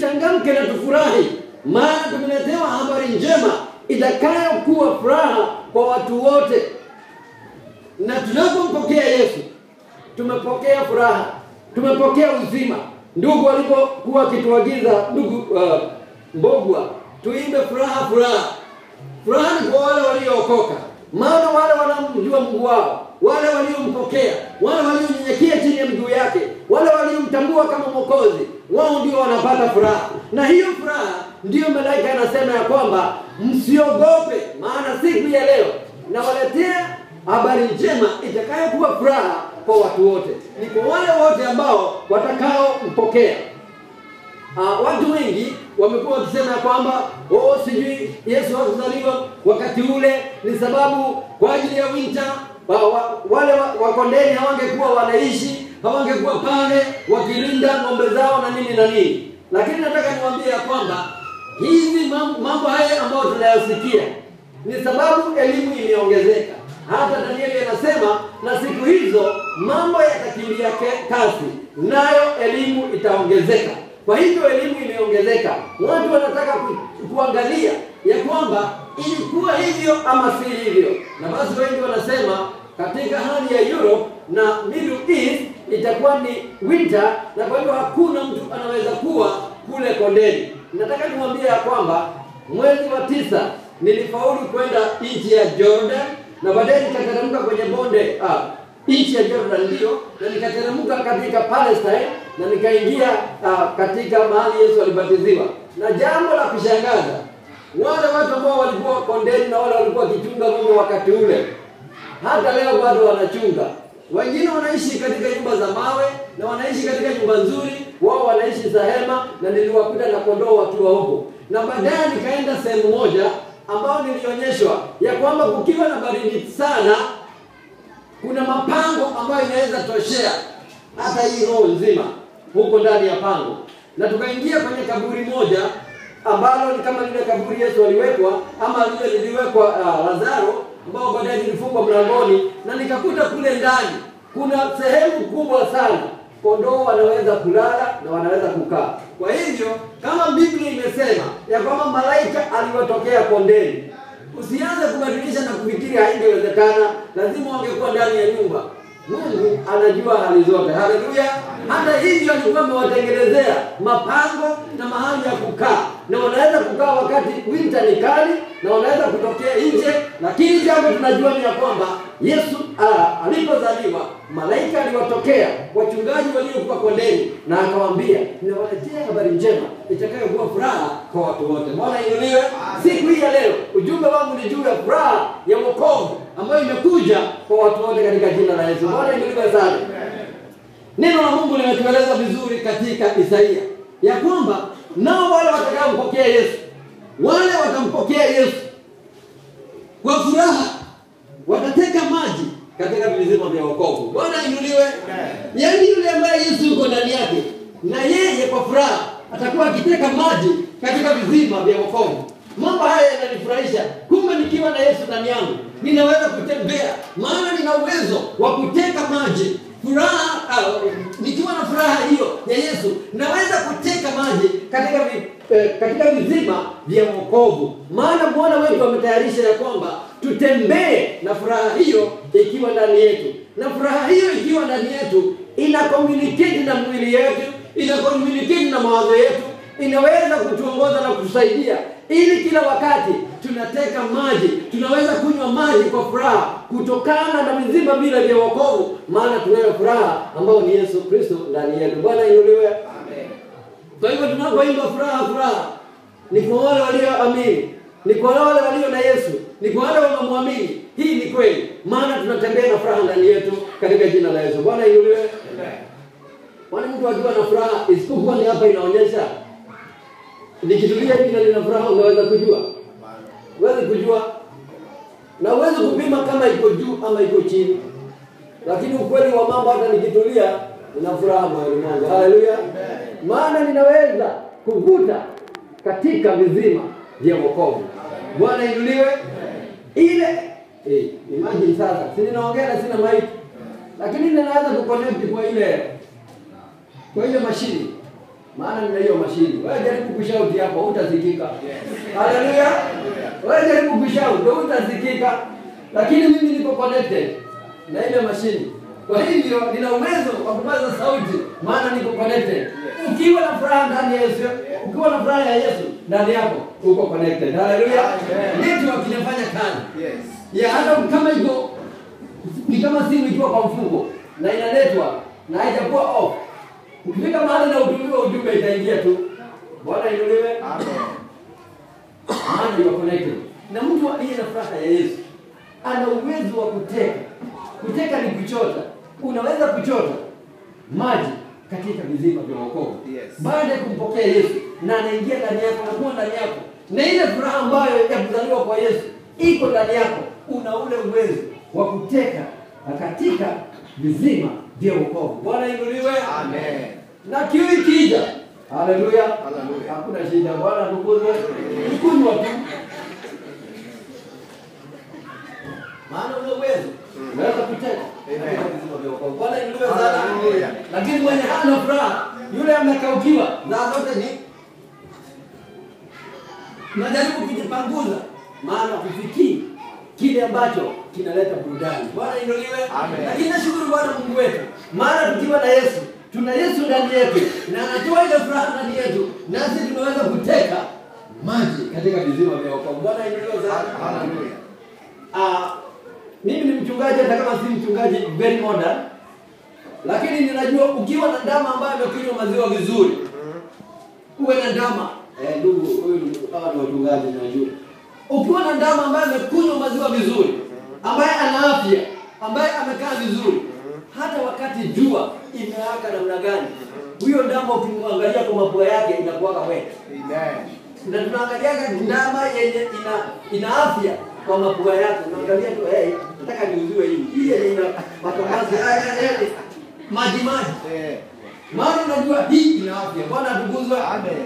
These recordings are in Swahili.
tuchangamke na tufurahi, maana tumeletewa habari njema itakayokuwa furaha kwa watu wote. Na tunapompokea Yesu tumepokea furaha, tumepokea uzima. Ndugu walipokuwa wakituagiza, ndugu uh, Mbogwa, tuimbe furaha, furaha. Furaha ni kwa wale waliookoka, maana wale wanamjua Mungu wao, wale waliompokea, wale walionyenyekea chini ya miguu yake, wale waliomtambua kama Mwokozi, wao ndio wanapata furaha. Na hiyo furaha ndiyo malaika anasema ya kwamba msiogope, maana siku ya leo nawaletea habari njema itakayokuwa furaha kwa watu wote, ni kwa wale wote ambao watakaompokea. Uh, watu wengi wamekuwa wakisema ya kwamba oh, sijui Yesu hakuzaliwa wakati ule ni sababu kwa ajili ya winter wa, wa, wale wa- wakondeni hawangekuwa wanaishi hawangekuwa pale wakilinda ng'ombe zao na nini na nini, lakini nataka niwaambie ya kwamba hizi mam- mambo haya ambayo tunayosikia ni sababu elimu imeongezeka. Hata Danieli anasema na siku hizo mambo yatakimbia ke- kasi, nayo elimu itaongezeka. Kwa hivyo elimu imeongezeka, watu wanataka ku, kuangalia ya kwamba ilikuwa hivyo ama si hivyo, na basi wengi wanasema katika hali ya Europe na Middle East itakuwa ni winter, na kwa hivyo hakuna mtu anaweza kuwa kule kondeni. Nataka nimwambie ya kwamba mwezi wa tisa nilifaulu kwenda nchi ya Jordan na baadaye nikateremka kwenye bonde ah, nchi ya Jordan ndio, na nikateremka katika Palestine na nikaingia ah, katika mahali Yesu alibatiziwa. Na jambo la kushangaza, wale watu ambao walikuwa kondeni na wale walikuwa wakichunga ng'ombe wakati ule, hata leo bado wanachunga. Wengine wanaishi katika nyumba za mawe na wanaishi katika nyumba nzuri, wao wanaishi za hema, na niliwakuta na kondoo wakiwa huko. Na baadaye nikaenda sehemu moja ambao nilionyeshwa ya kwamba kukiwa na baridi sana, kuna mapango ambayo inaweza toshea hata hii roho nzima huko ndani ya pango, na tukaingia kwenye kaburi moja ambalo ni kama lile kaburi Yesu aliwekwa ama lile liliwekwa uh, Lazaro ambao baadaye lilifungwa mlangoni, na nikakuta kule ndani kuna sehemu kubwa sana kondoo wanaweza kulala na wanaweza kukaa. Kwa hivyo kama Biblia imesema ya kwamba malaika aliwatokea kondeni, usianze kubadilisha na kufikiri haingewezekana, lazima wangekuwa ndani ya nyumba. Mungu anajua hali zote. Haleluya! Hata hivyo alikuwa amewatengenezea mapango na mahali ya kukaa, na wanaweza kukaa wakati winter ni kali, na wanaweza kutokea nje. Lakini jambo tunajua ni ya kwamba Yesu ah, alipozaliwa malaika aliwatokea wachungaji waliokuwa kondeni, na akawaambia, ninawaletea habari njema itakayokuwa furaha kwa watu wote. Bwana inuliwe. Siku hii ya leo ujumbe wangu ni juu ya furaha ya wokovu ambayo imekuja kwa watu wote katika jina la Yesu. Bwana inuliwe sana. Neno la Mungu limetueleza vizuri katika Isaia ya kwamba nao wale watakaompokea Yesu, wale watampokea Yesu kwa furaha, watateka maji katika vizima vya wokovu. Bwana inuliwe. Yaani yule ambaye Yesu yuko ndani yake, na yeye kwa furaha atakuwa akiteka maji katika vizima vya wokovu. Mambo haya yananifurahisha. Kumbe nikiwa na Yesu ndani yangu ninaweza kutembea, maana nina uwezo wa kuteka maji furaha uh, nikiwa na furaha hiyo ya Yesu naweza kuteka maji katika vi, eh, katika vizima vya wokovu, maana Bwana wetu ametayarisha ya kwamba tutembee na furaha hiyo ikiwa ndani yetu, na furaha hiyo ikiwa ndani yetu ina communicate na mwili yetu, ina communicate na mawazo yetu, inaweza kutuongoza na kutusaidia ili kila wakati tunateka maji, tunaweza kunywa maji kwa furaha kutokana na vizima vile vya wokovu, maana tunayo furaha ambayo ni Yesu Kristo ndani yetu. Bwana inuliwe. Kwa hivyo tunapoimba furaha, furaha ni kwa wale walioamini, ni kwa wale walio na Yesu, ni kwa wale wanaomwamini. Hii ni kweli, maana tunatembea na furaha ndani yetu katika jina la Yesu. Bwana inuliwe. Kwani mtu akiwa na furaha, isipokuwa ni hapa inaonyesha nikitulia hivi na nina furaha, unaweza kujua? Huwezi kujua, na huwezi kupima kama iko juu ama iko chini, lakini ukweli wa mambo, hata nikitulia nina furaha moyoni mwangu. Haleluya! Maana ninaweza kuvuta katika vizima vya wokovu. Bwana inuliwe. Ile eh, imagine sasa, si ninaongea na sina mic, lakini ninaweza kuconnect kwa ile kwa ile mashini maana nina hiyo mashini. Wewe jaribu kushauti hapo, utasikika. Haleluya! Wewe jaribu kushauti, ndio utasikika, lakini mimi niko connected na ile mashini. Kwa hivyo nina uwezo wa kupaza sauti, maana niko connected. Ukiwa na furaha ndani ya Yesu, ukiwa na furaha ya Yesu ndani yako, uko connected. Haleluya! Network inafanya kazi Yes. ya hata kama iko ni kama simu ikiwa kwa mfungo na ina network na haijakuwa off, ukifika mahali na utumiwa ujumbe itaingia tu. Bwana inuliwe, Amen. maana you are connected. Na mtu aliye na furaha ya Yesu ana uwezo wa kuteka. Kuteka ni kuchota. Unaweza kuchota maji katika vizima vya wokovu Yes. baada ya kumpokea Yesu na anaingia ndani yako na kuwa ndani yako, na ile furaha ambayo ya kuzaliwa kwa Yesu iko ndani yako, una ule uwezo wa kuteka katika vizima vya wokovu. Bwana inuliwe, Amen. na kiu ikija, haleluya, Haleluya. hakuna shida. Bwana tukuzwe, kunywa tu, maana una uwezo unaweza kuteka Amen. katika vizima vya wokovu. Bwana inuliwe sana, Haleluya. lakini mwenye hana furaha, yule amekaukiwa, saa zote ni najaribu kujipanguza, maana kufikiri kile ambacho kinaleta burudani. Bwana inuliwe. Amen. Lakini nashukuru Bwana Mungu wetu, maana tukiwa na Yesu, tuna Yesu ndani yetu na anatoa ile furaha ndani yetu, nasi tunaweza kuteka maji katika vizima vya wokovu. Bwana inuliwe sana. Hallelujah. Ah, mimi ni mchungaji hata kama si mchungaji very modern, lakini ninajua ukiwa na ndama ambaye amekunywa maziwa vizuri, uwe na ndama eh, ndugu huyu hawa ni wachungaji najua. Ukiwa na ndama ambaye amekunywa maziwa vizuri, ambaye ana afya, ambaye amekaa vizuri, hata wakati jua imewaka namna gani, huyo ndama ukimwangalia kwa mapua yake inakuwaka wet Amen. na tunaangaliaga ndama yenye ina ina afya kwa mapua yake, unaangalia tu hey, nataka niuziwe hii hii yenye ina makamasi haya yani maji maji, Eh. maana unajua hii ina afya. Bwana atukuzwe. Amen.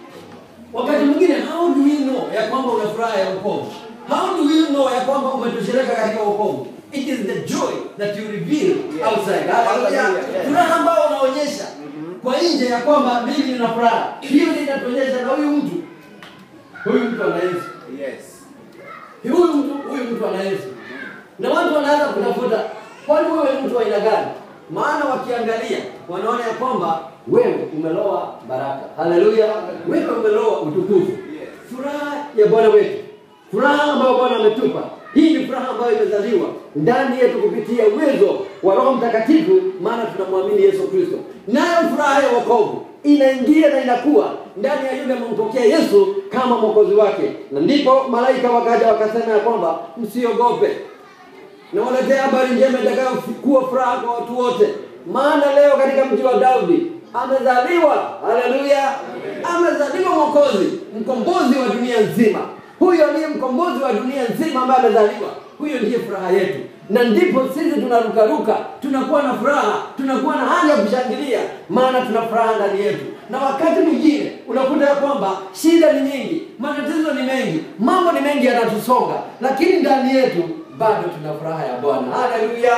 Wakati mwingine how do we know ya kwamba una furaha ya wokovu? How do we know ya kwamba umetosheleka katika wokovu? It is the joy that you reveal Yes. outside. Hallelujah. Hallelujah. Yes. Furaha ambayo unaonyesha kwa nje ya kwamba mimi nina furaha. Hiyo ndio inatuonyesha na huyu mtu. Huyu mtu ana Yesu. Yes. Huyu mtu huyu mtu ana Yesu. Na watu wanaanza kutafuta kwani wewe ni mtu wa aina gani? Maana wakiangalia wanaona ya kwamba wewe umeloa baraka. Haleluya. Wewe umeloa utukufu. Yes. Furaha ya Bwana wetu, furaha ambayo Bwana ametupa. Hii ni furaha ambayo imezaliwa ndani yetu kupitia uwezo wa Roho Mtakatifu, maana tunamwamini Yesu Kristo. Nayo furaha ya wokovu inaingia na inakuwa ndani ya yule amempokea Yesu kama mwokozi wake, na ndipo malaika wakaja wakasema ya kwamba msiogope, nawaletea habari njema itakayokuwa furaha kwa watu wote, maana leo katika mji wa Daudi amezaliwa, haleluya, amezaliwa mwokozi, mkombozi wa dunia nzima. Huyo ndiye mkombozi wa dunia nzima ambaye amezaliwa. Huyo ndiye furaha yetu, na ndipo sisi tunarukaruka, tunakuwa na furaha, tunakuwa na hali ya kushangilia, maana tuna furaha ndani yetu. Na wakati mwingine unakuta ya kwamba shida ni nyingi, matatizo ni mengi, mambo ni mengi yanatusonga, lakini ndani yetu bado tuna furaha ya Bwana. Haleluya!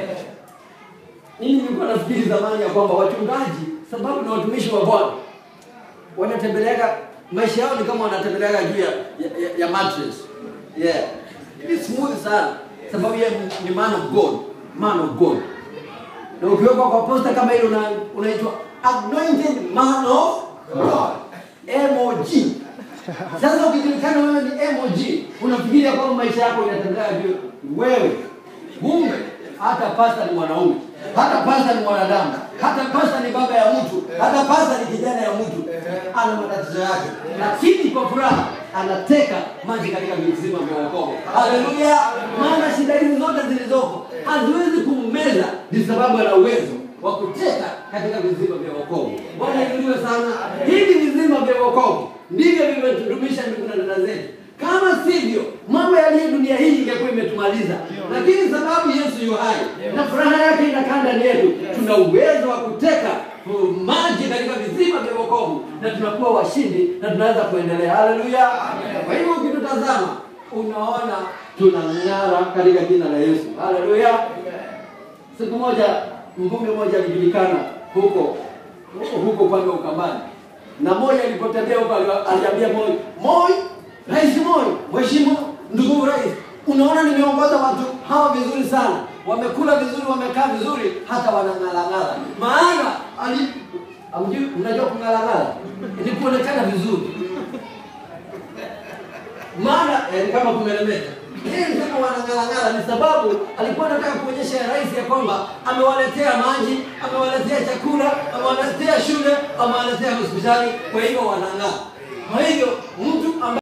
Mimi nilikuwa nafikiri zamani ya kwamba wachungaji, sababu ni watumishi wa Bwana, wanatembeleaga maisha yao ni kama wanatembeleaga juu ya, ya, ya, ya mattress. Yeah. Ni smooth sana sababu yeye ni man of God, man of God. Na ukiwekwa kwa posta kama hilo una, unaitwa anointed man of God. MOG. Sasa ukijulikana wewe ni MOG, unafikiria kwamba maisha yako inatembea juu wewe. Kumbe hata pasta ni mwanaume, hata pasta ni mwanadamu, hata pasta ni baba ya mtu, hata pasta ni kijana ya mtu, ana matatizo yake, lakini kwa furaha anateka maji katika visima vya wokovu. Haleluya! Maana shida hizi zote zilizoko haziwezi kummeza, ni sababu ana uwezo wa kuteka katika vizima vya wokovu. Bwana inuliwe sana. Hivi vizima vya wokovu ndivyo vimetudumisha ndugu na dada zetu. Kama sivyo, mambo yaliyo dunia hii ingekuwa imetumaliza, lakini sababu Yesu yu hai na furaha yake inakaa ndani yetu, tuna uwezo wa kuteka uh, maji katika vizima vya wokovu na tunakuwa washindi na tunaweza kuendelea. Haleluya! Kwa hivyo ukitutazama, unaona tunang'ara katika jina la Yesu. Haleluya! Siku moja mvume mmoja alijulikana huko huko upande wa Ukambani, na Moi alipotembea huko ali- aliambia Moi, Moi, Rais Moi, Mheshimiwa ndugu rais, unaona nimeongoza watu hawa vizuri sana, wamekula vizuri, wamekaa vizuri, hata wanang'alang'ala. Maana ali Hamjui, mnajua kung'alang'ala ni kuonekana vizuri maana eh, kama kumeremeta yeye kama wanang'alang'ala ni sababu alikuwa anataka kuonyesha rais ya kwamba amewaletea maji, amewaletea chakula, amewaletea shule, amewaletea hospitali, kwa hivyo wanang'aa. Kwa hivyo mtu